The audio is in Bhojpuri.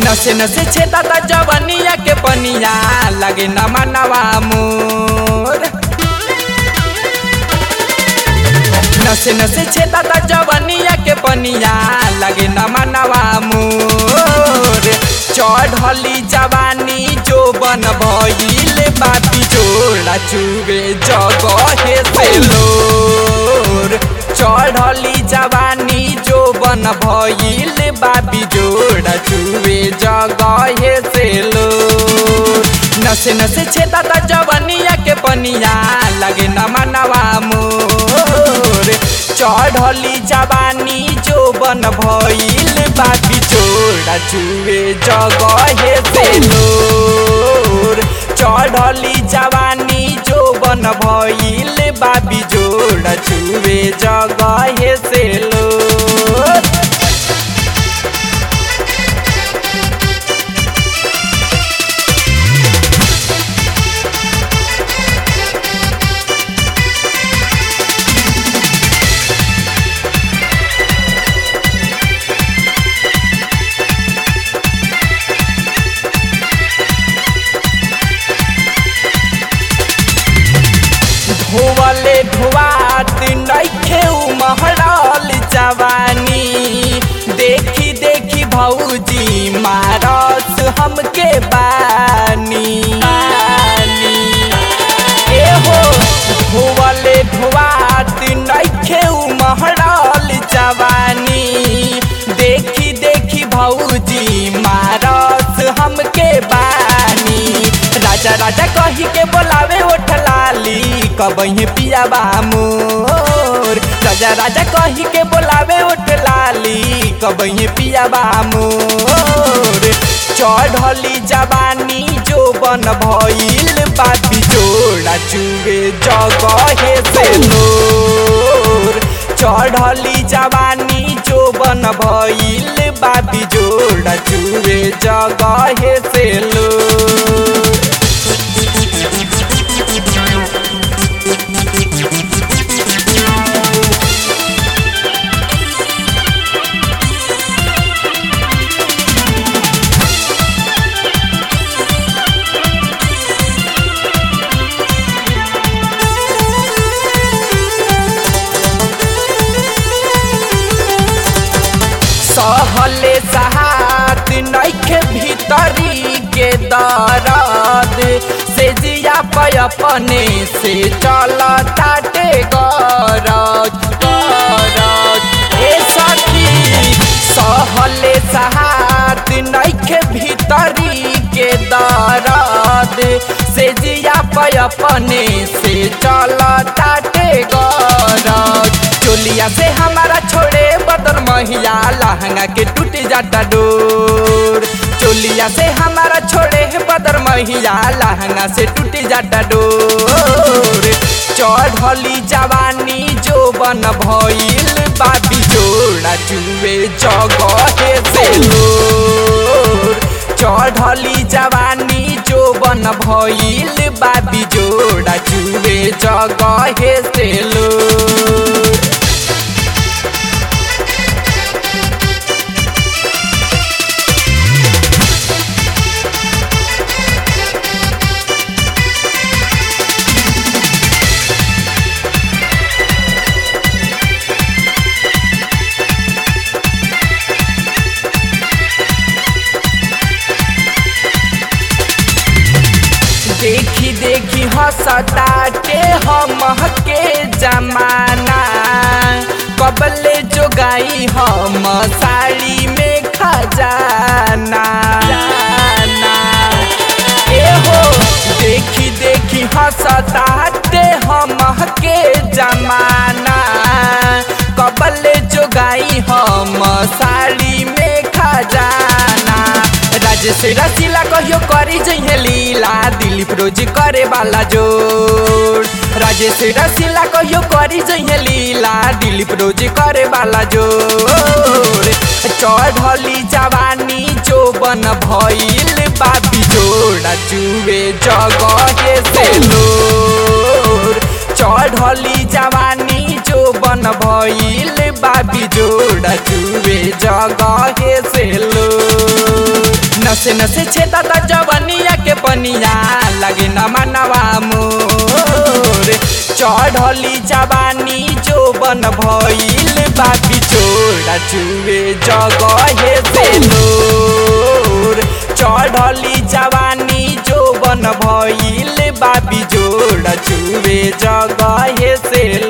नसे नसे छेदा ता जवनिया के पनिया लगे न मनवा मोर नसे नसे छेदा ता जवनिया के पनिया लगे न मनवा मोर चढ़ली जवानी जो बन भइल बाती जोड़ा चुगे जगहे से लोर चढ़ली जवानी जो बन भइल बाबी जोड़ा चुगे जगहे से लोर नसे नसे छेदा ता जवनिया के पनिया लगे न मनवा मोर चढ़ली जवानी जो बन भइल बाबी जोड़ा चुए जगहे से लोर चढ़ली जवानी जो बन भइल बाबी जोड़ा चुए जगहे से लोर धोवले धुआत नइखे उमहरल जवानी देखी देखी भौजी मारस हमके बानी बानी। एहो धोवले धुआत नइखे उमहरल जवानी देखी देखी भौजी मारस हमके बानी राजा राजा कही के बोलावे ओठ लाली कबही पिया बा मोर राजा राजा कही के बोलावे ओठ लाली कबही पिया बा मोर चढ़ली जवानी जो बन भइल बाबी जोड़ा चुगे जगहे से लोर चढ़ली जवानी जो बन भइल बाबी जोड़ा चुगे जगहे से लोर सहले सहात नइखे भीतरी के दरद से जिया पे अपने से चल ताटे गरज गरज ए सखी सहले सहात नइखे भीतरी के दरद से जिया पे अपने से चल ताटे गरज चोलिया से हमारा छोड़े बदर महिया लहंगा के टूट जाता डोर चोलिया से हमारा छोड़े बदर महिया लहंगा से टूट जाता डोर चढ़ली जवानी जो बन भइल बाबी जोड़ा चुए जगहे से लोर चढ़ली जवानी जो बन भइल बाबी जोड़ा चुए जगहे से लोर देखी देखी हंसताटे हम के जमाना कबले जो गाई हम साड़ी में खजाना जाना। एहो देखी देखी हंसताटे हम के जमाना कबले जो गाई हम साड़ी में खजाना राजेश रसीला कहियो करी जइहे लीला दिलीप रोज करे वाला जोड़ राजेश रसीला कहियो करी जइहे लीला दिलीप रोज करे वाला जोड़ चढ़ली जवानी जो बन भइल बाबी जोड़ा जुए जगहे से लोर चढ़ली जवानी जो बन भइल बाबी जोड़ा जुए जगहे से लोर नसे नसे छेदा ता जवनिया के पनिया लगे न मनवा मोर चढ़ली जवानी जो बन भइल बापी छोड़ा चुवे जगहे से लोर चढ़ली जवानी जो बन भइल बापी जोड़ा चुवे जगहे से